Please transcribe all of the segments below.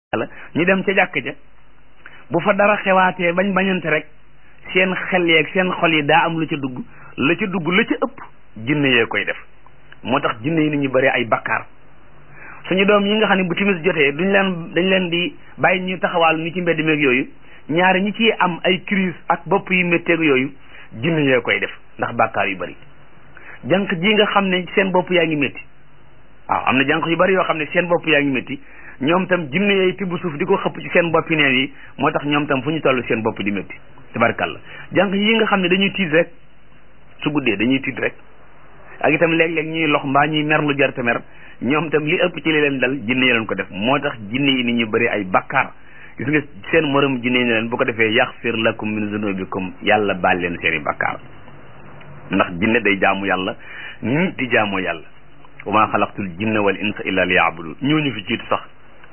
la ñu dem ca jàkk ja bu fa dara xewaatee bañ bañante rek seen xel yeeg seen xol yi daa am lu ca dugg la ca dugg la ca ëpp jinne yee koy def moo tax jinne yi ni ñu bari ay bakkaar suñu doom yi nga xam ne bu timis jotee duñ leen dañ leen di bàyyi ñu taxawaal ni ci mbedd meeg yooyu ñaari ñi ci am ay crise ak bopp yu métteeg yooyu jinne yee koy def ndax bakkaar yu bari jànq ji nga xam ne seen bopp yaa ngi métti waaw am na jànq yu bari yoo xam ne seen bopp yaa ngi métti ñoom tam jinne yooyu tibb suuf di ko xëpp ci seen boppi neen yi moo tax ñoom tam fu ñu toll seen bopp di métti tabarkalla jànq yi nga xam ne dañuy tiit rek su guddee dañuy tiit rek ak itam léeg-léeg ñuy lox mbaa ñuy mer lu jar te mer ñoom tam li ëpp ci li leen dal jinne yi leen ko def moo tax jinne yi ni ñu bëri ay bakkaar gis nga seen morom jinne yi ne leen bu ko defee yaxfir lakum min zunubikum yàlla baal leen seen i bakkaar ndax jinne day jaamu yàlla nit di jaamoo yàlla wa maa xalaqtul jinna wal insa illa li yaabudun ñooñu fi jiitu sax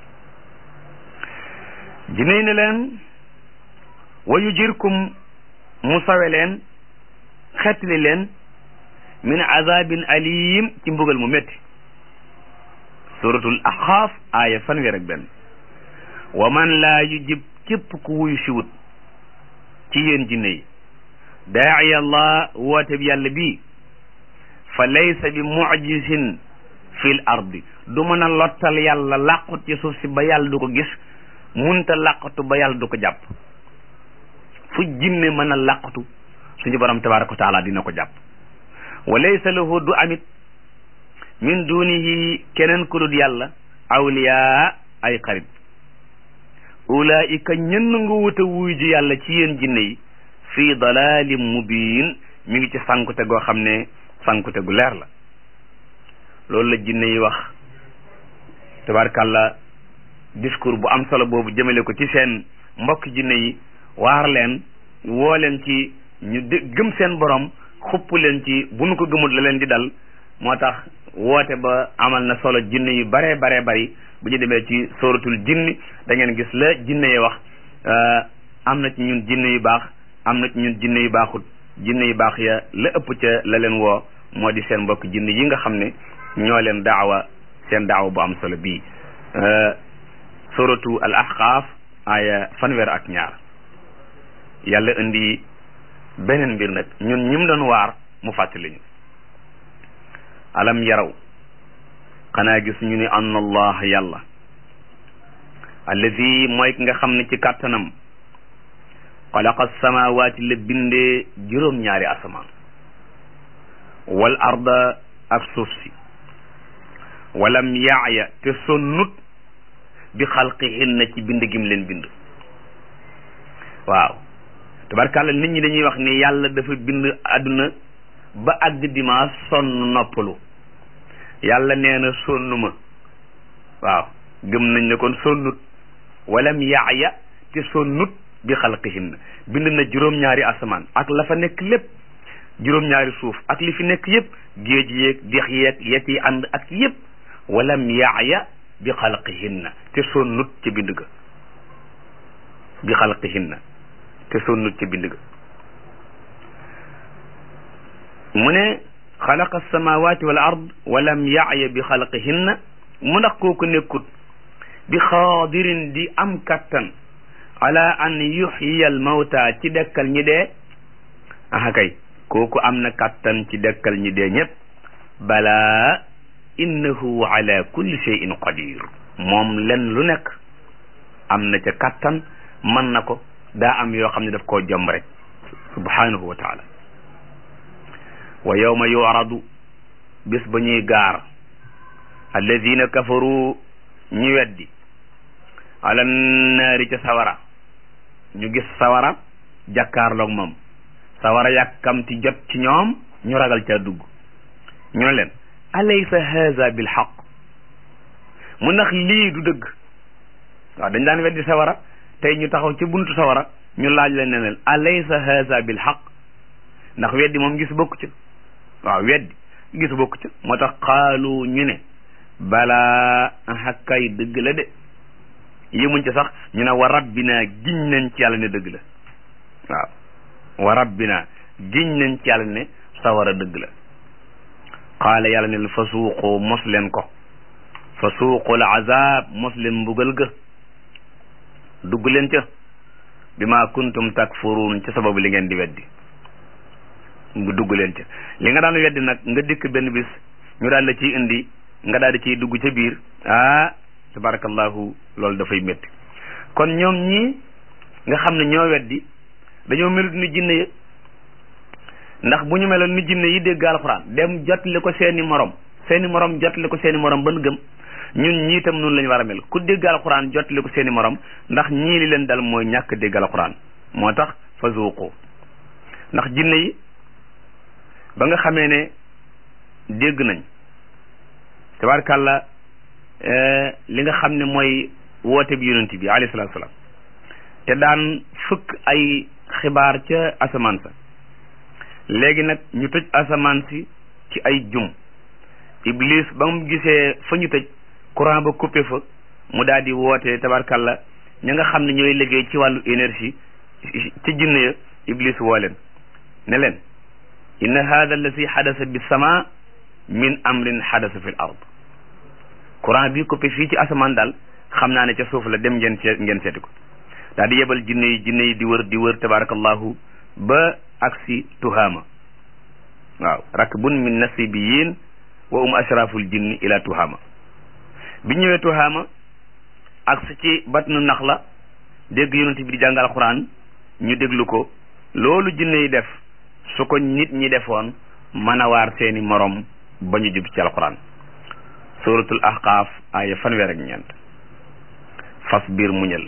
jinne yi ne leen wa yujirkum mu sawe leen xettali leen min azabin alim ci mbugal mu métti suratul axaaf aaya fanweer ak benn wa man laa yujib képp ku wuyu siwut ci yéen jinne yi daa'i allah woote bi yàlla bii fa laysa bi mujisin fil ardi du mën a lottal yàlla làqut ci suuf si ba yàlla du ko gis munta làqatu ba yàlla du ko jàpp fu jinne mën a làqatu suñu borom tabaraka wa taala dina ko jàpp wa laysa lahu du amit min dunihi keneen ku dul yàlla awliya ay xarit ulaika ñenn nga wut a wuy ji yàlla ci yéen jinne yi fii dalalin mubin mi ngi ci sankute goo xam ne sankute gu leer la loolu la jinne yi wax tabarkàlla discours bu am solo boobu jëmale ko ci seen mbokk jinne yi waar leen woo leen ci ñu gëm seen borom xupp leen ci bu nu ko gëmul la leen di dal moo tax woote ba amal na solo jinne yu baree baree bari bu ñu demee ci sóoratul jinni da ngeen gis la jinne yi wax am na ci ñun jinne yu baax am na ci ñun jinne yu baaxut jinne yu baax ya la ëpp ca la leen woo moo di seen mbokk jinne yi nga xam ne ñoo leen daawa seen daawa bu am solo bii sóoratu al ahqaaf aaya fanweer ak ñaar yàlla indi beneen mbir nag ñun ñim doon waar mu fàttali ñu alam yaraw xanaa gis ñu ni anna allah yàlla alladi mooy ki nga xam ne ci kàttanam xalaqa samawaati la bindee juróom-ñaari asamaan wal arda ak suuf si walam yaaya te sonnut bi xalqihinna ci bind gim leen bind waaw tabarkàlla nit ñi dañuy wax ni yàlla dafa bind àdduna ba àgg dimanche sonn noppalu yàlla nee na sonnuma waaw gëm nañ ne kon sonnut walam yaaya te sonnut bi xalqihinna bind na juróom-ñaari asamaan ak la fa nekk lépp juróom-ñaari suuf ak li fi nekk yépp géej yeeg dex yeeg yet yi ànd ak yépp walam yaaya bi xalqihinna te sonnut ci bind ga bi xalqihinna te sonnut ci bind ga mu ne xalaqa samawati wal ard walam yaaya bi xalqihinna mu ndax kooku nekkut bi xaadirin di am kattan ala an yuxyiya al mawta ci dekkal ñi dee aha kay kooku am na kattan ci dekkal ñi dee ñépp balaa innahu ala kulli shay'in qadir moom len lu nekk am na ca kattan mën na ko daa am yoo xam ne daf koo jomb rek subhanahu wa taala wa yawma yu'radu bis ba ñuy gaar alladina kafaru ñi weddi ala naari ca sawara ñu gis sawara jàkkaarloog moom sawara yàkkamti jot ci ñoom ñu ragal ca dugg ñu ne leen alaysa haza bil xaq mu ndax lii du dëgg waaw dañ daan weddi sawara tey ñu taxaw ci buntu sawara ñu laaj leen ne leen alaysa haza bil xaq ndax weddi moom gis bokku ca waaw weddi gis bokku ca moo tax xaalu ñu ne balaa hakkay dëgg la de yëmuñ ca sax ñu ne wa rabbina giñ nañ ci yàlla ne dëgg la waaw wa rabbina giñ nañ ci yàlla ne sawara dëgg la qaala yàlla ne fa suuqu mos leen ko fa suuqul azab mos leen mbugal ga dugg leen ca bi ma kuntum takfuruun ca sababu li ngeen di weddi mu dugg leen ca li nga daan weddi nag nga dikk benn bis ñu daal la ciy indi nga daal di ciy dugg ca biir ah tabarakallahu loolu dafay métti kon ñoom ñii nga xam ne ñoo weddi dañoo melut ni jinne ya ndax bu ñu meloon ni jinne yi dégg alxuraan dem jotli ko seeni morom seeni morom jotli ko seeni morom ban gëm ñun ñii itam noonu la ñu war a mel ku dégg alxuraan jotli ko seeni morom ndax ñii li leen dal mooy ñàkk dégg alxuraan moo tax fa zuuqu ndax jinne yi ba nga xamee ne dégg nañ tabaarkàlla li nga xam ne mooy woote bi yonent bi alayhi salaatu salaam te daan fukk ay xibaar ca asamaan sa léegi nag ñu tëj asamaan si ci ay jum iblis ba mu gisee fa ñu tëj courant ba coupé fa mu daal di woote tabarkalla ña nga xam ne ñooy liggéey ci wàllu énergie ci jinne ya iblis woo leen ne leen inna hada alladi xadasa bi sama min amrin xadasa fi l ard courant bi coupé fii ci asamaan daal xam naa ne ca suuf la dem ngeen seet ngeen seeti ko daal di yebal jinne yi jinne yi di wër di wër tabarakallahu ba aksi tuhaama waaw rakbun min nasibiyin wa um ashraful jinni ila tuhaama bi ñëwee tuhaama aksi ci batnu nax la dégg yonent bi di jàngal alquran ñu déglu ko loolu jinne yi def su ko nit ñi defoon mën a waar seeni morom ba ñu jub ci alquran suratul ahqaaf aaya fanweer ak ñeent fas biir muñal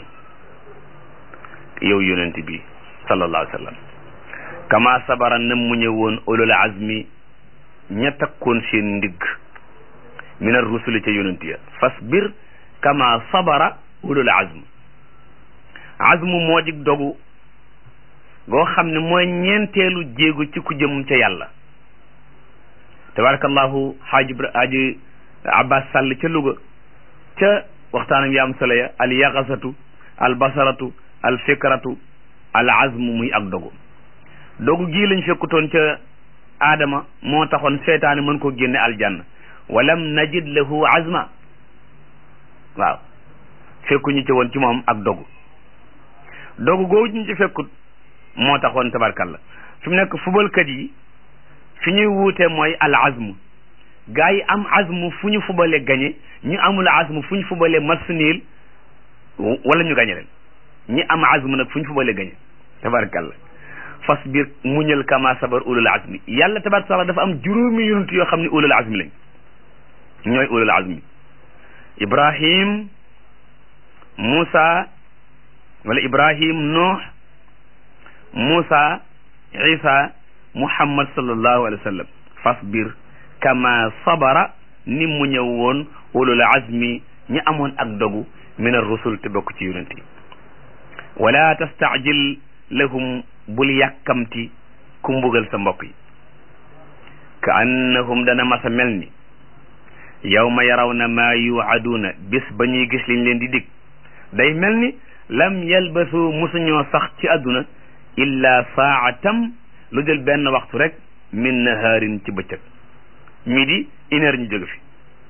yow yonent bi sallallahu alayhi wa sallam kama sabara na muñe woon ulul azmi ña takkoon seen ndigg minar rusuli ca yonent ya fasbir kama sabara ulul azm azmu moo dig dogu goo xam ne mooy ñeenteelu jéegu ci ku jëm ca yàlla tabarakallahu xaaji xaaji abbas sàll ca Louga ca waxtaanam ya am solo ya al yaxasatu al basaratu al fikratu al azmu muy ak dogu dogu gii lañ fekkutoon ca aadama moo taxoon seytaane mën ko génne aljanna walam najid lahu azma waaw fekkuñu ci woon ci moom ak dogu dogu googu ñu ci fekkut moo taxoon tabarkalla fi mu nekk fubalkat yi fi ñuy wuute mooy al azmu gaa yi am azmu fu ñu fubale gañe ñu amul azmu fu ñu fubale match nul wala ñu gañe leen ñi am azmu nag fu ñu fubale gañe tabarkalla fasbir muñal kama sabar ulul azmi yàlla tabaraka taala dafa am juróomi yonent yoo xam ne ulul azmi lañ ñooy ulul azmi ibrahim Moussa wala ibrahim Nuh Moussa Isa Muhammad sallallahu alayhi wa sallam fasbir kama sabara ni mu ñëw woon ulul azmi ñi amoon ak dogu min ar-rusul te bokk ci yonent yi wala tastaajil lahum bul yàkkamti ku mbugal sa mbokk yi ka annahum dana masa mel ni yawma yarawna maa yuwaduuna bis ba ñuy gis liñ leen di dig day mel ni lam yalbasu musuñoo sax ci àdduna illa saatam lu jël benn waxtu rek min nahaarin ci bëccëg midi une heure ñu jóge fi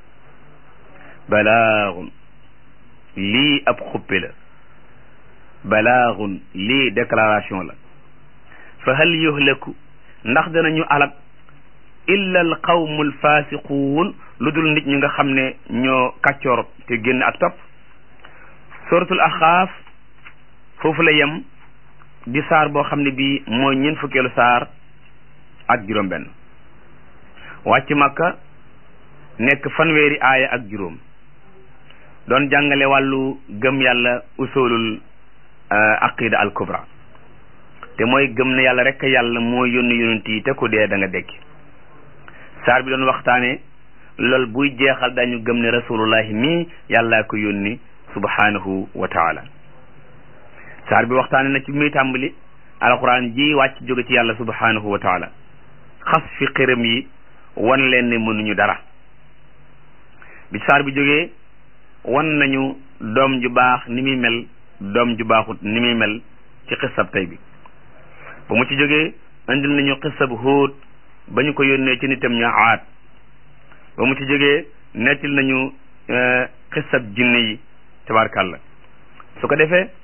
balaagun lii ab xuppe la balaagun lii déclaration la fa hal yuhlaku ndax danañu alak illa al qawmu al fasiquun lu dul nit ñi nga xam ne ñoo kàccoor te génn ak topp suratul axaaf foofu la yem di saar boo xam ne bii mooy ñeent fukkeelu saar ak juróom benn wàcc makka nekk fanweeri aaya ak juróom doon jàngale wàllu gëm yàlla usulul aqida al kubra te mooy gëm ne yàlla rek yàlla moo yónni yonent yi te ku dee da nga dekki saar bi doon waxtaane lool buy jeexal dañu gëm ne rasulullahi mii yàllaa ko yónni subhanahu wa taala saar bi waxtaane na ci muy tàmbali alquran ji wàcc jóge ci yàlla subhanahu wa taala xas fi xërëm yi wan leen ne mënuñu dara bi saar bi jógee wan nañu doom ju baax ni muy mel doom ju baaxut ni muy mel ci xisab tey bi ba mu ci jógee indil nañu xisab Huud ba ñu ko yónnee ci nitam ñu aat ba mu ci jógee nettil nañu xisab jinne yi tabarkàlla su ko defee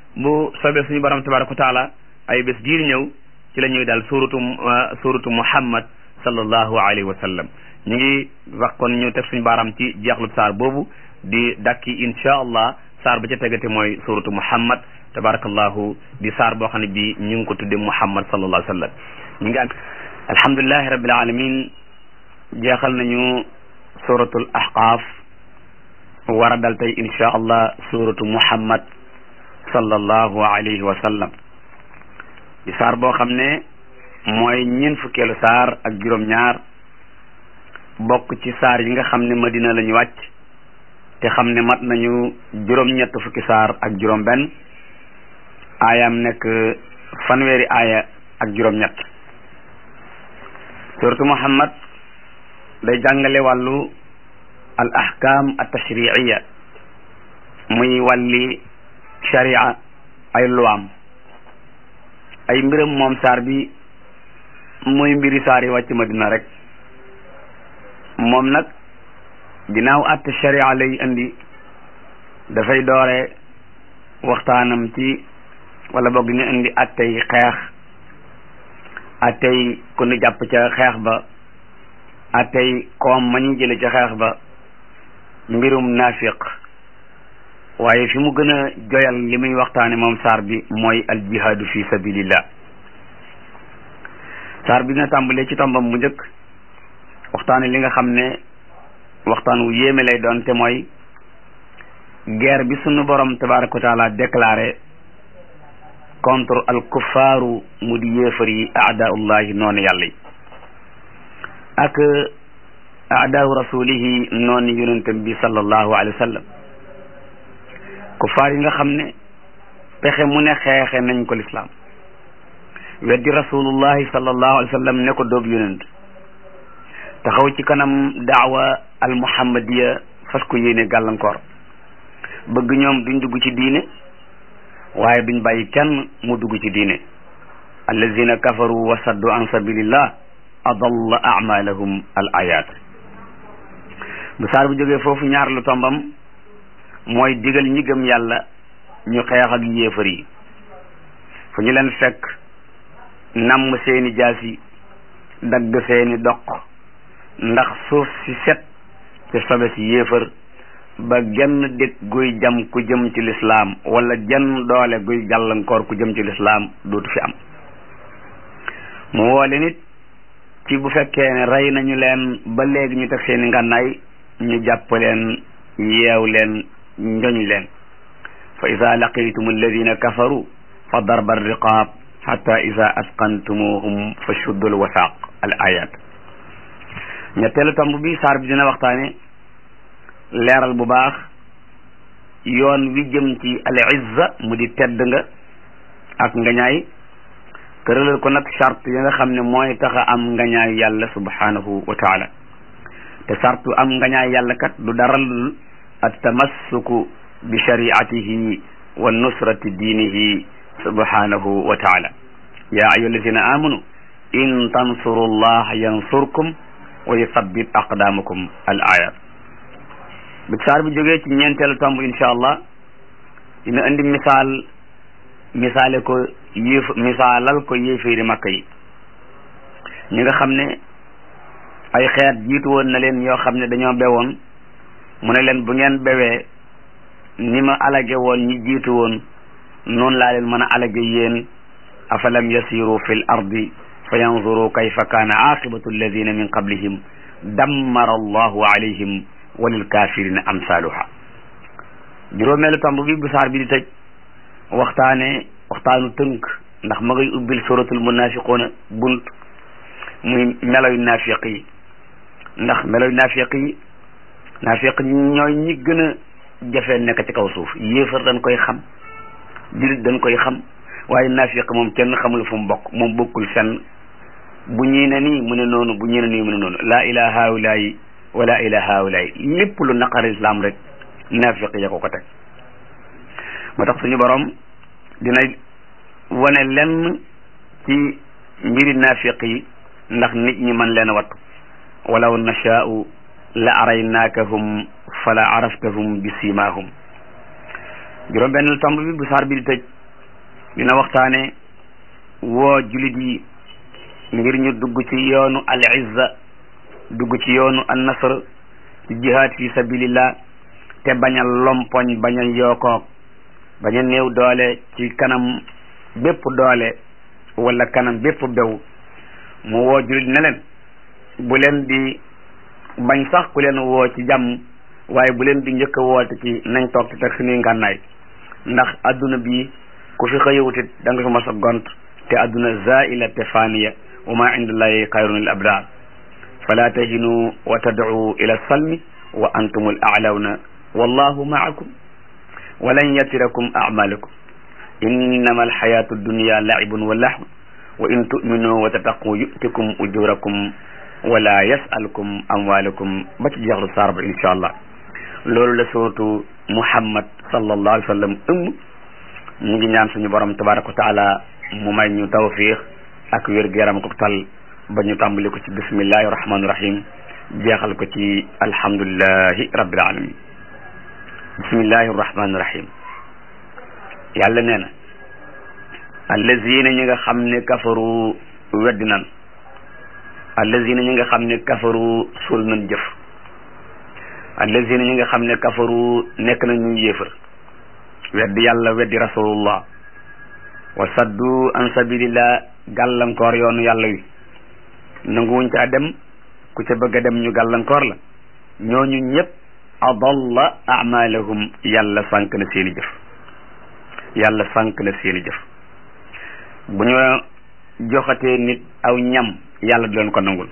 bu soobee suñu borom tabaraka wa taala ay bés diir ñëw ci la ñuy daal suratu suratu muhammad sallallahu alayhi wa sallam ñu ngi wax kon ñu teg suñu baaraam ci jeexlub saar boobu di dakki insha allah saar ba ca tegate mooy suratu muhammad tabarakallahu di saar boo xam ne bi ñu ngi ko tudde muhammad sallallahu alayhi wa sallam ñu ngi alhamdulilahi rabbil alamin jeexal nañu suratul ahqaaf war a dal tey insha allah suratu muhammad sallallahu alayhi wa sallam di saar boo xam ne mooy ñeent fukkeelu saar ak juróom-ñaar bokk ci saar yi nga xam ne madina la ñu wàcc te xam ne mat nañu juróom-ñett fukki saar ak juróom-benn aayaam nekk fanweeri aaya ak juróom-ñett suratu muhammad day jàngale wàllu al ahkam at tashriiya muy wàlli sharia ay luwaam ay mbiram moom saar bi muy mbiri saar yi wàcc madina rek moom nag ginnaaw àtte sharia lay indi dafay doore waxtaanam ci wala boog ñu indi attey xeex attey ku ñu jàpp ca xeex ba attey koom ma ñu jële ca xeex ba mbirum naafiq waaye fi mu gën a joyal li muy waxtaane moom saar bi mooy al jihaadu fi sabilillah saar bi dina tàmbalee ci tombam bu njëkk waxtaane li nga xam ne waxtaan wu yéeme lay doon te mooy guerre bi sunu borom tabaraka wa taala déclaré contre al kuffaaru mu di yéefar yi aadaullahi noonu yàlla yi ak aadaau rasulihi noonu yonentam bi sallallahu alayhi wa sallam kuffaar yi nga xam ne pexe mu ne xeexe nañ ko lislaam weddi rasulullahi sallallahu alayhi wa sallam ne ko doob yonent taxaw ci kanam daawa al muhammadiya fas ko yéene gàllankoor bëgg ñoom duñ dugg ci diine waaye duñ bàyyi kenn mu dugg ci diine allazina kafaru wa saddu an sabilillah adalla amalahum al ayat bu saar bu jógee foofu ñaar lu tombam mooy digal ñi gëm yàlla ñu xeex ak yéefar yi fu ñu leen fekk namm seeni jaasi dagg seeni doq ndax suuf si set ci sobe si yéefar ba genn dëkk guy jam ku jëm ci lislaam wala jenn doole guy gàllankoor ku jëm ci lislaam dootu fi am mu woole nit ci bu fekkee ne rey nañu leen ba léegi ñu teg seeni ngànnaay ñu jàpp leen yeew leen njoñ leen fa ida laqitum alladina kafaru fa darba riqaab xata ida asqantumuhum fa shuddu al wasaaq al ayat ñetteelu tomb bi saar bi dina waxtaane leeral bu baax yoon wi jëm ci al izza mu di tedd nga ak ngañaay tëralal ko nag charte yi nga xam ne mooy tax a am ngañaay yàlla subhanahu wa taala te sartu am ngañaay yàlla kat du dara lu at tamassuku bi shariatihi wa nusrati diinihi subhanahu wa taala ya ayyuha alladina amanu in tansuru allah yansurkum wa yuthabbit aqdamakum al ayat bi saar bi jógee ci ñeenteelu tomb insha allah dina indi misaal misaale ko yéef misaalal ko yéeféeri makka yi ñi nga xam ne ay xeet jiitu woon na leen yoo xam ne dañoo bewoon mu ne leen bu ngeen bewee ni ma alage woon ñi jiitu woon noonu laa leen mën a alage yéen afalam yasiru fi l ardi fa yanzuru kayfa kaana aqibatu alladina min qablihim dammara allahu alayhim wa lil kafirina amsaluha juróomeelu tomb bi bu saar bi di tëj waxtaane waxtaanu tënk ndax ma ngay ubbil suratul munafiquuna bunt muy meloy naafiq yi ndax meloy naafiq yi naafiq ñooy ñi gën a jafe nekk ci kaw suuf yéefar dañ koy xam jullit dañ koy xam waaye naafiq moom kenn xamul fu mu bokk moom bokkul fenn bu ñii ne nii mu ne noonu bu ñii ne nii mu ne noonu laa ilaa haawulaayi wala ilaa haawulaayi lépp lu naqar islam rek naafiq ya ko ko teg moo tax suñu borom dina wane lenn ci mbiri naafiq yi ndax nit ñi mën leen a wattu walaw nashaa'u la araynaakahum fala araftahum bi siimaahum juróom benn tomb bi bu saar bi di tëj dina waxtaane woo julit yi ngir ñu dugg ci yoonu al izza dugg ci yoonu an nasr ci jihaad fi sabilillah te bañ a lompoñ bañ a yookoog bañ a néew doole ci kanam bépp doole wala kanam bépp bew mu woo julit ne leen bu leen di bañ sax ku leen woo ci jàmm waaye bu leen di njëkk a woote ci nañ toog ci teg suñuy ngànnaay ndax adduna bi ku fi xëyawutit da nga fi mas a gont te adduna zaila te faniya wa ma indallahi xayrun lil abrar fala tahinu wa tad'u ila salmi wa antum al a'lawna wallahu ma'akum wa lan yatirakum a'malakum innama alxayatu dunya la'ibun wa lahw wa in tu'minu wa tattaqu yu'tikum ujurakum wala yas'alukum amwalakum ba ci jeexlu saar ba insha allah loolu la suratu muhammad sallallahu alayhi wa sallam ëmb ñu ngi ñaan suñu borom tabaraka wa taala mu may ñu tawfiq ak wér-gu-yaram ko tal ba ñu tàmbali ko ci bismillahi rahmani rahim jeexal ko ci alhamdulillahi rabbil alamin bismillahi rahmani rahim yàlla nee na allazina ñi nga xam ne kafaru weddi nan allazina ñi nga xam ne kafaru suul nañ jëf allazina ñi nga xam ne kafaru nekk na ñu yéefar weddi yàlla weddi rasulullah wa saddu an sabilillah gàllankoor yoonu yàlla wi nanguwuñ caa dem ku ca bëgg a dem ñu gàllankoor la ñooñu ñëpp adalla amalahum yàlla sànk na seeni jëf yàlla sànk na seeni jëf bu ñu joxatee nit aw ñam yàlla du leen ko nangul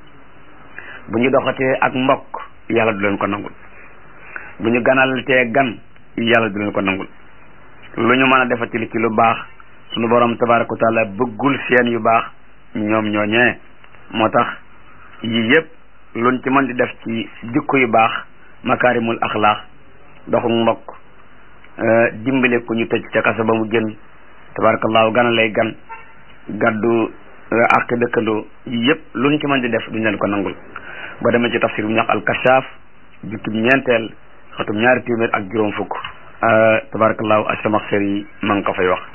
bu ñu doxatee ak mbokk yàlla du leen ko nangul bu ñu ganaltee gan yàlla du leen ko nangul lu ñu mën a defati li ci lu baax sunu borom tabaraka wa taala bëggul seen yu baax ñoom ñooñee moo tax yii yëpp luñ ci mën di def ci jikko yu baax makaarimul axlaax doxu mbokk dimbale ku ñu tëj ca kasa ba mu génn tabarakallahu gana lay gan gaddu ak dëkkandoo yi yëpp luñ ci mën di def duñ leen ko nangul ba demee ci tafsir bu ñu wax alkashaaf jukkib ñeenteel xatum ñaari téeméer ak juróom fukk tabarakallahu asamaxsar yi ma ngi ko fay wax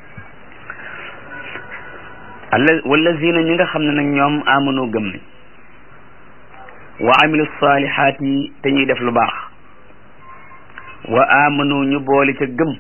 alla wallazina ñi nga xam ne nag ñoom amanu gëm nañ wa amilu salihaati te ñuy def lu baax wa amanu ñu boole ca gëm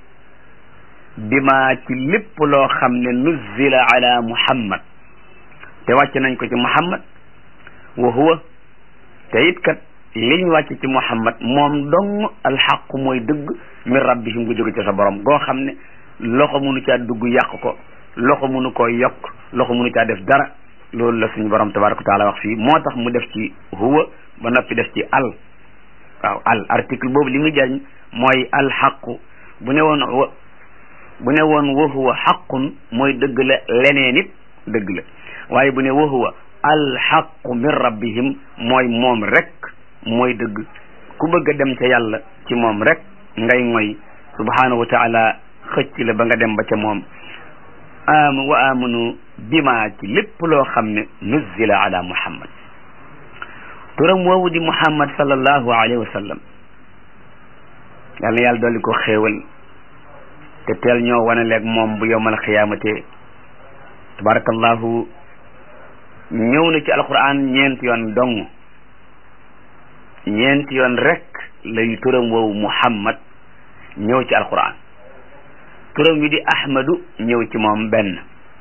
bima ci lépp loo xam ne nuzzila ala muhammad te wàcc nañ ko ci muhammad wa huwa te it kat liñ wàcc ci muhammad moom dong alxaqu mooy dëgg min rabbihim gu jóge ci sa borom goo xam ne loxo mënu caa dugg yàq ko loxo mënu koo yokk loxo mënu caa def dara loolu la suñu borom tabaraka wa taala wax fii moo tax mu def ci huwa ba noppi def ci al waaw al article boobu li muy jariñ mooy alxaqu bu ne woon bu ne woon wa huwa xaqun mooy dëgg la leneen it dëgg la waaye bu ne wa huwa alxaqu min rabbihim mooy moom rek mooy dëgg ku bëgg a dem ca yàlla ci moom rek ngay ngoy subhanahu wa taala xëcc la ba nga dem ba ca moom am wa amanu bima ci lépp loo xam ne nuzzila ala muhammad turam woowu di muhammad sallallahu alayhi wa sallam yal na yàlla dolli ko xéewal te teel ñoo wane leeg moom bu yowmal xiyaamate tabarakallahu ñëw na ci alquran ñeenti yoon dong ñeenti yoon rek lay turam woowu muhammad ñëw ci alquran turam wi di ahmadu ñëw ci moom benn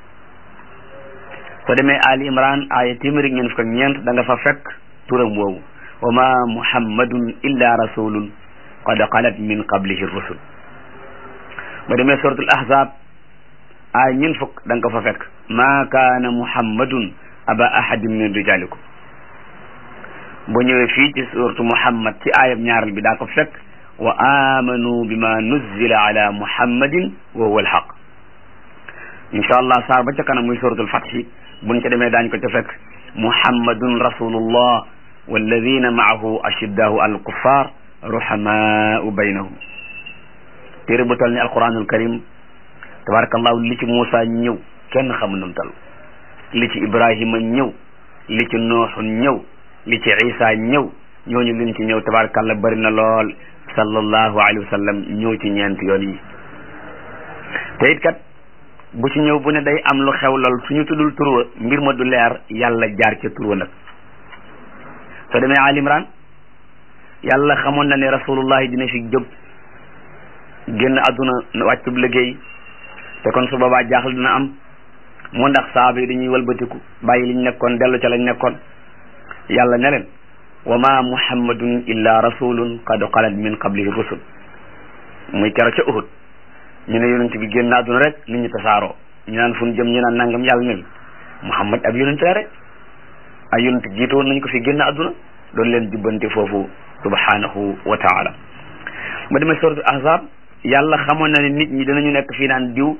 soo demee ali imran aaya téeméeri ñeent fukk ak ñeent da nga fa fekk turam woowu wa ma muhammadun illa rasulun qad xalat min qablihi rusul ba demee suratul ahzab aaya ñeent fukk da nga ko fa fekk ma kaana muhammadun aba ahadin min rijalikum bu ñëwee fii ci suratu muhammad ci aayab ñaaral bi daa ko fekk wa amanu bima nuzzila ala muhammadin wa huwa alhaq insha allah saar ba ca kanam muy suratul fathi buñ ca demee daañ ko ca fekk muhammadun rasulullah walladina maahu ashiddahu al kuffar ruhamaau baynahum téere bu tal ni alquranul karim tabarakallahu li ci Muusa ñëw kenn xamu num tal li ci ibrahima ñëw li ci nooxun ñëw li ci isa ñëw ñooñu liñ ci ñëw tabarakallah bari na lool sallallahu alayhi wa sallam ñëw ci ñeent yoon yi te it kat bu ci ñëw bu ne day am lu xew lool suñu tuddul turwa mbir ma du leer yàlla jaar ca turwa nag soo demee al imran yàlla xamoon na ne rasulullahi dina fi jóg génn àdduna wàccub liggéey te kon su boobaa jaaxal dina am mu ndax saaba yi dañuy walbatiku bàyyi liñ nekkoon dellu ca lañ nekkoon yàlla ne leen wa ma muhammadun illa rasulun qad xalat min qablihi rusul muy kero ca uhud ñu ne yonent bi génn àdduna rek nit ñi tasaaroo ñu naan fu ñu jëm ñu naan nangam yàlla ne muhammad ab yonent la rek ay yonent jiitu woon nañ ko fi génn àdduna doon leen jubbante foofu subhanahu wa taala ma demee soratu ahzab yàlla xamoon na ne nit ñi danañu nekk fii naan diw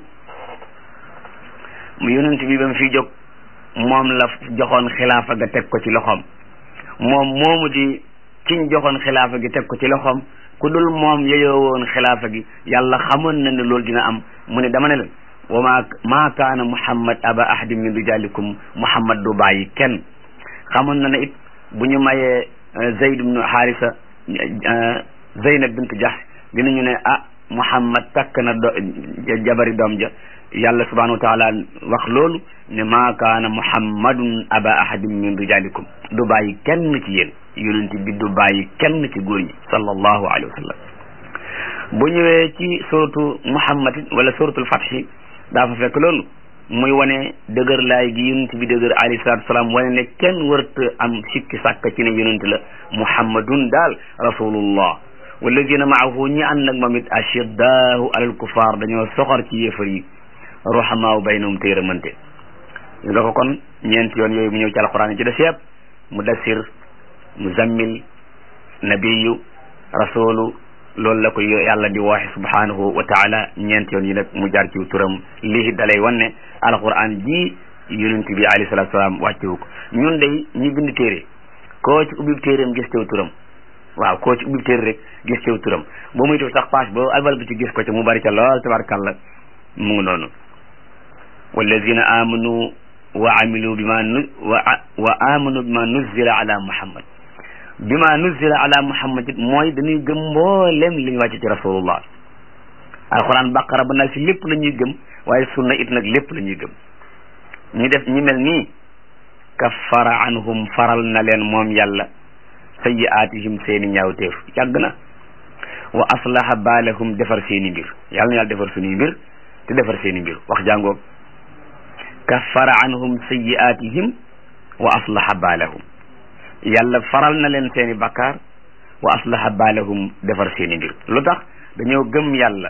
mu yonent bi ba mu fiy jóg moom la joxoon xilaafa ga teg ko ci loxoom moom moomu di kiñ joxoon xilaafa gi teg ko ci loxoom ku dul moom yeyoo woon xilaafa gi yàlla xamoon na ne loolu dina am mu ne dama ne leen wa ma maa kaana muhammad aba ahadin min rijalikum muhammad du bàyyi kenn xamoon na ne it bu ñu mayee zayd ibnu haarisa zeynab bint jahsh dinañu ne ah muhammad takk na do jabari doom ja yàlla subhanahu wa taala wax loolu ne maa kaana muhammadun aba ahadin min rijalikum du bàyyi kenn ci yéen yonent bi du bàyyi kenn ci góor ñi sallallahu alayhi wa sallam bu ñëwee ci suratu muhammad wala suratul fathi daa fa fekk loolu muy wane dëgër laay gi yonent bi dëgër alayhi salatu wasalaam wane ne kenn wërta am sikki sàkka ci ne yonent la muhammadun daal rasulullah walladina maahu ñi ànd nag moom it ashiddaahu alal kufaar dañoo soxor ci yéefar yi ruhamaaw baynahum te yërëmante nga ko kon ñeenti yoon yooyu mu ñëw ci alquran yi ci des yëpp mudassir muzammil nabiyu rasulu loolu la ko yàlla di wooxe subhanahu wa taala ñeenti yoon yi nag mu jaar ci turam lii dalay wan ne alquran ji yonent bi alayhi salatu salaam wàccewu ko ñun day ñi bind téere koo ci ubbi téereem gis tew turam waaw koo ci ubbi téere rek gis tew turam boo muy tuw sax page boo albal bi ci gis ko ci mu bari ca lool tabarkalla mu ngi noonu walladina amanu wa amilu bima nu wa wa amanu bima nuzila ala muhammad bima nuzila ala muhammad it mooy dañuy gëm mboolem li ñu wàcce ci rasulullah alquran baqara ba nag si lépp la ñuy gëm waaye sunna it nag lépp la ñuy gëm ñi def ñi mel nii kaffara anhum faral na leen moom yàlla sayyi'aatihim seeni ñaawteef yàgg na wa aslaha baalahum defar seeni mbir yàlla na yàlla defar suñuy mbir te defar seeni mbir wax jàngoog kaffara anhum sayyi'aatihim wa aslaha baalahum yàlla faral na leen seeni bakkaar wa aslaha baalahum defar seeni mbir lu tax dañoo gëm yàlla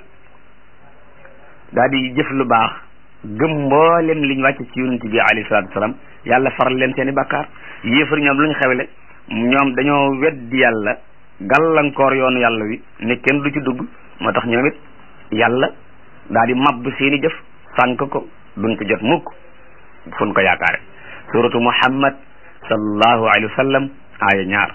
daal di jëf lu baax gëm mboolem liñ wàcc ci yonent bi alayhi salaatu wasalaam yàlla faral leen seeni bakkaar yéefar ñoom lu ñu xewle ñoom dañoo weddi yàlla gàllankoor yoonu yàlla wi ne kenn du ci dugg moo tax ñoom it yàlla daal di mabbu seeni jëf sànk ko duñ ko jot mukk fun ko yaakaare suratu muhammad sallallahu alayhi wa sallam aaya ñaar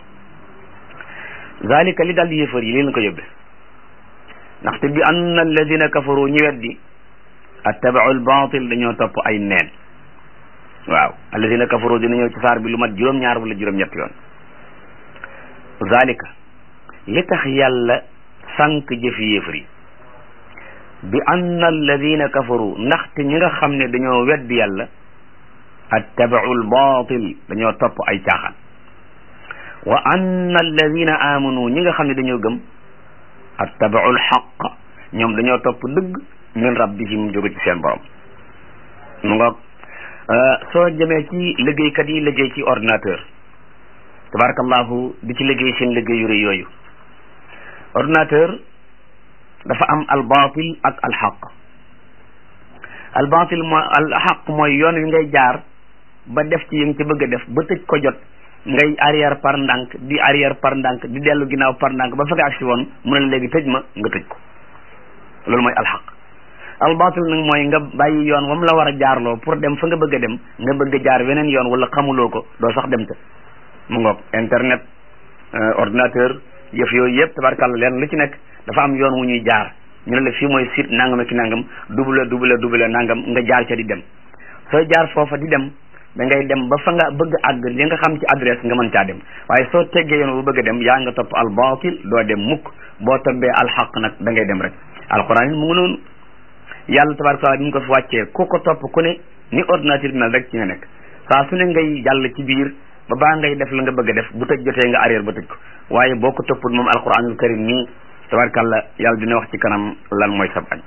zalika li dal yéefar yi leen ko yóbbe ndaxte bi anna alladina kafaru ñi weddi attabau albatil dañoo topp ay neen waaw alladina kafaru dina ñëw ci saar bi lu mat juróom-ñaar wala juróom-ñett yoon zalika li tax yàlla sànq jëfi yéefar yi bi anna alladina kafaru ndaxte ñi nga xam ne dañoo weddi yàlla attabau albatil dañoo topp ay caaxaan wa anna alladina amanu ñi nga xam ne dañoo gëm attabau alxaq ñoom dañoo topp dëgg min rabbihim jóge ci seen borom mu ngoog soo jëmee ci liggéeykat yi liggéey ci ordinateur tabarakallahu di ci liggéey seen liggéey yu rëy yooyu ordinateur dafa am albatil ak alxaq albatil mooy alxaq mooy yoon wi ngay jaar ba def ci yi nga ci bëgg a def ba tëj ko jot ngay arrière par ndànk di arrière par ndànk di dellu ginnaaw par ndànk ba fa nga agsi woon mu ne la léegi tëj ma nga tëj ko loolu mooy alxaq albatil nag mooy nga bàyyi yoon wam la war a jaarloo pour dem fa nga bëgg a dem nga bëgg a jaar weneen yoon wala xamuloo ko doo sax dem te mu ngoog internet ordinateur yëf yooyu yëpp tabarkàlla leen lu ci nekk dafa am yoon wu ñuy jaar ñu ne la fii mooy site nangam ak nangam double double double nangam nga jaar ca di dem sooy jaar foofa di dem da ngay dem ba fa nga bëgg àgg li nga xam ci adresse nga mën caa dem waaye soo teggee yoon bu bëgg a dem yaa nga topp al batil doo dem mukk boo tobbee alxaq nag da ngay dem rek alquran mu ngi noonu yàlla tabaraka taala ni ñu ko fi wàccee ku ko topp ku ne ni ordinateur bi mel rek ci nga nekk saa su ne ngay jàll ci biir ba baa ngay def la nga bëgg a def bu tëj jotee nga arrière ba tëj ko waaye boo ko toppul moom alquranul karim nii tabarakàllah yàlla dina wax ci kanam lan mooy sab añ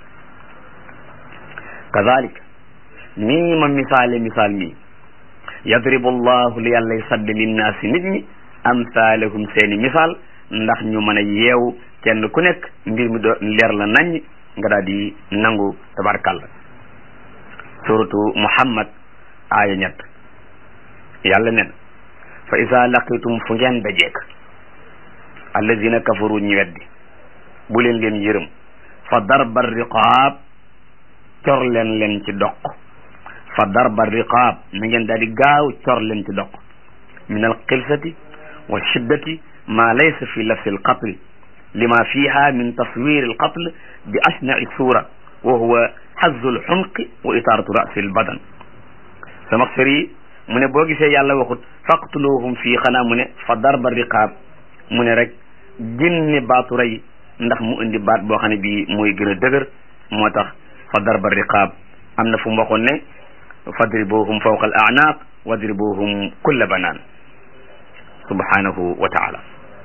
kazalik nii ma misaale misaal mi yadribu llahu li yàllay sadde linnaasi nit ñi amsaalahum seeni misaal ndax ñu mën a yeewu kenn ku nekk mbir mi do leer la nañ nga daal di nangu tabarakàllah suratu muhammad aaya ñett yàlla nen fa isa laqitum fu ngeen dajeek allazina kafaru ñi weddi bu leen leen yërëm fa darba riqaab cor leen leen ci doq fa darba riqaab na ngeen daal di gaaw cor leen ci doq min al xilsati wa shiddati ma laysa fi lafsi al qatl lima fiha min taswir al qatl bi ashnai sura wa huwa xazzu al xunqi wa itaaratu rasi al badan sama sëri mu ne boo gisee yàlla waxut faqtuluhum fii xanaa mu ne fa darba riqaab mu ne rek génne baatu rey ndax mu indi baat boo xam ne bii mooy gën a dëgër moo tax fa darba riqaab am na fu mu waxoon ne fadribuhum fawqa al a'naaq wadribuhum kulla banaan subhanahu wa taala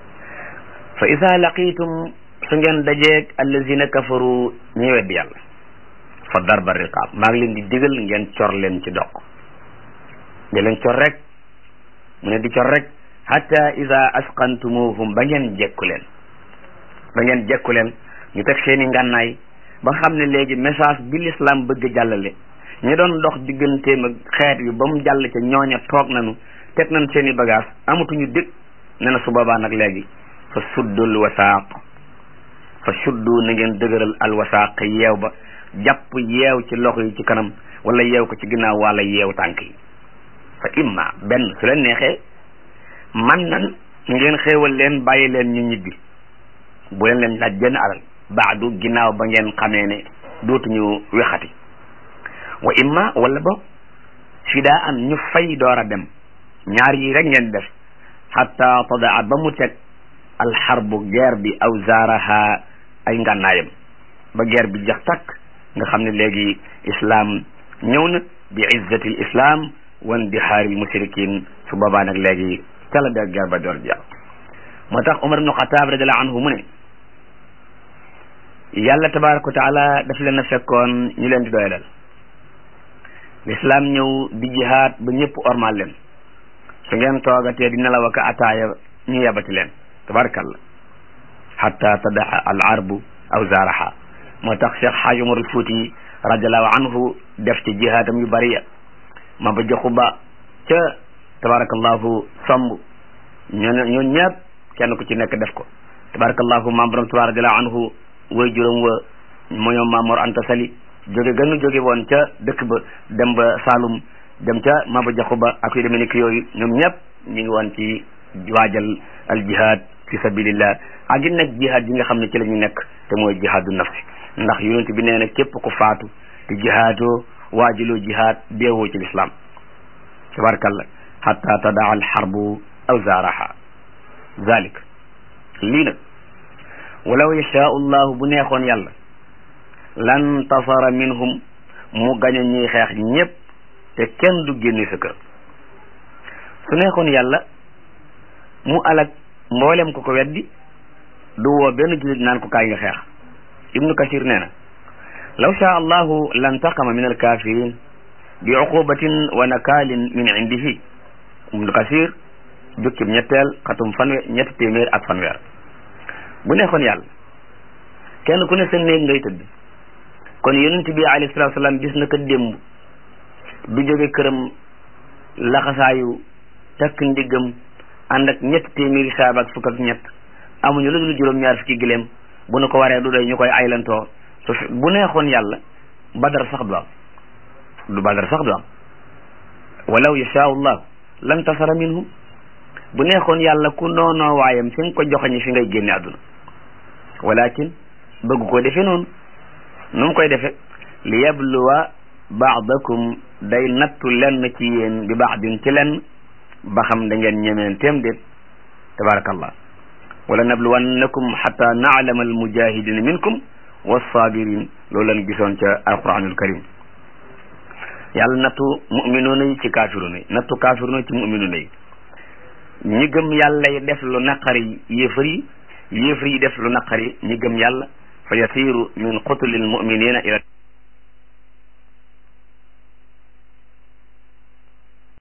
fa ida laqitum su ngeen dajeeg allazina kafaru ñi weddi yàlla fa darba riqaab maa ngi leen di digal ngeen cor leen ci doq di leen cor rek mu ne di cor rek hatta ida asqantumuhum ba ngeen jekku leen ba ngeen jekku leen ñu teg seeni ngànnaay ba xam ne léegi message bi l'islam bëgg jàllale ñi doon dox digganteem ak xeet yu ba mu jàll ca ñooña toog nañu teg nañ seeni bagage amatuñu dëkk ne na su boobaa nag léegi fa suddul wasaaq fa suddu na ngeen dëgëral al wasaaq yeew ba jàpp yeew ci loxo yi ci kanam wala yeew ko ci ginnaaw wala yeew tànk yi fa imma benn su leen neexee man nan ngeen xéewal leen bàyyi leen ñu ñibbi bu leen leen laaj benn alal baadu ginnaaw ba ngeen xamee ne dootuñu wexati wa imma wala ba fidaa an ñu fay door a dem ñaar yi rek ngeen def xatta tadaa ba mu teg alxarbu guerre bi aw zaaraha ay ngànnaayam ba guerre bi jax takk nga xam ne léegi islam ñëw na bi izzati l islam wan dihaaril mushrikin su boobaa nag léegi ca la de guerre ba door jeex moo tax Umar ibnu Xataab radiallahu anhu mu ne yàlla tabaraka wa taala daf leen a fekkoon ñu leen di doyalal l'islam ñëw di jihaad ba ñëpp ormal leen su ngeen toogatee di nelaw ak ataaya ñu yebati leen tabarakallah hatta tadaa al arbu aw zaaraha moo tax Cheikh Xaaj Umar al Fuuti radiallahu anhu def ci jihaadam yu bari ya ma ba joxu ba ca tabarakallahu somb ñoo ñoo ñëpp kenn ku ci nekk def ko tabarakallahu maam borom tuba radiallahu anhu way juróom wa mo ñoom Maamoor Anta Sali jóge gënu jóge woon ca dëkk ba dem ba Saalum dem ca Maba Jaxu Ba ak yu demee ni ki yooyu ñoom ñëpp ñu ngi woon ci waajal al jihad fi sabilillah ak it nag jihad yi nga xam ne ci la ñu nekk te mooy jihadu nafsi ndax yonent bi nee na képp ku faatu te jihaadoo waajiloo jihad deewoo ci lislaam tabarakallah hatta tadaa al harbu aw zaaraha zalik lii nag walaw yashaau llahu bu neexoon yàlla lan tasara minhum mu gañ a ñuy xeex ñépp te kenn du génne sa kër su neexoon yàlla mu alak mboolem ko ko weddi du woo benn jullit naan ko kaay nga xeex ibnu kasir nee na law shaa allahu lantaqama min alkafirin bi uqubatin wa nakaalin min indihi ibnu kasir jukkib ñetteel xatum fanwe ñetti téeméer ak fanweer bu neexoon yàlla kenn ku ne sa néeg ngay tëdd kon yonent bi alayhi salaatu salaam gis na ko démb du jóge këram laxasaayu takk ndiggam ànd ak ñetti téeméeri saaba ak fukk ak ñett amuñu lu dul juróom-ñaar fukki gileem bu nu ko waree du doy ñu koy aylantoo su bu neexoon yàlla badar sax du am du badar sax du am walaw yashaau llah lan tasara minhum bu neexoon yàlla ku noonoo waayam fi nga ko joxañi fi ngay génne àdduna walakin bëgg ko defe noonu nu mu koy defe li yabluwa baadakum day nattu lenn ci yéen bi baadin ci lenn ba xam da ngeen ñemeen téem déet tabarakallah wala nabluwannakum xata naalama almujahidina minkum wassabirin loolu lañ gisoon ca alquranul karim yàlla nattu muminuuna yi ci kaafiruuna yi nattu kaafiruuna ci muminuuna yi ñi gëm yàlla yi def lu naqari yéefar yi yéefar yi def lu naqari ñi gëm yàlla fa yasiru min qutulil muminina ila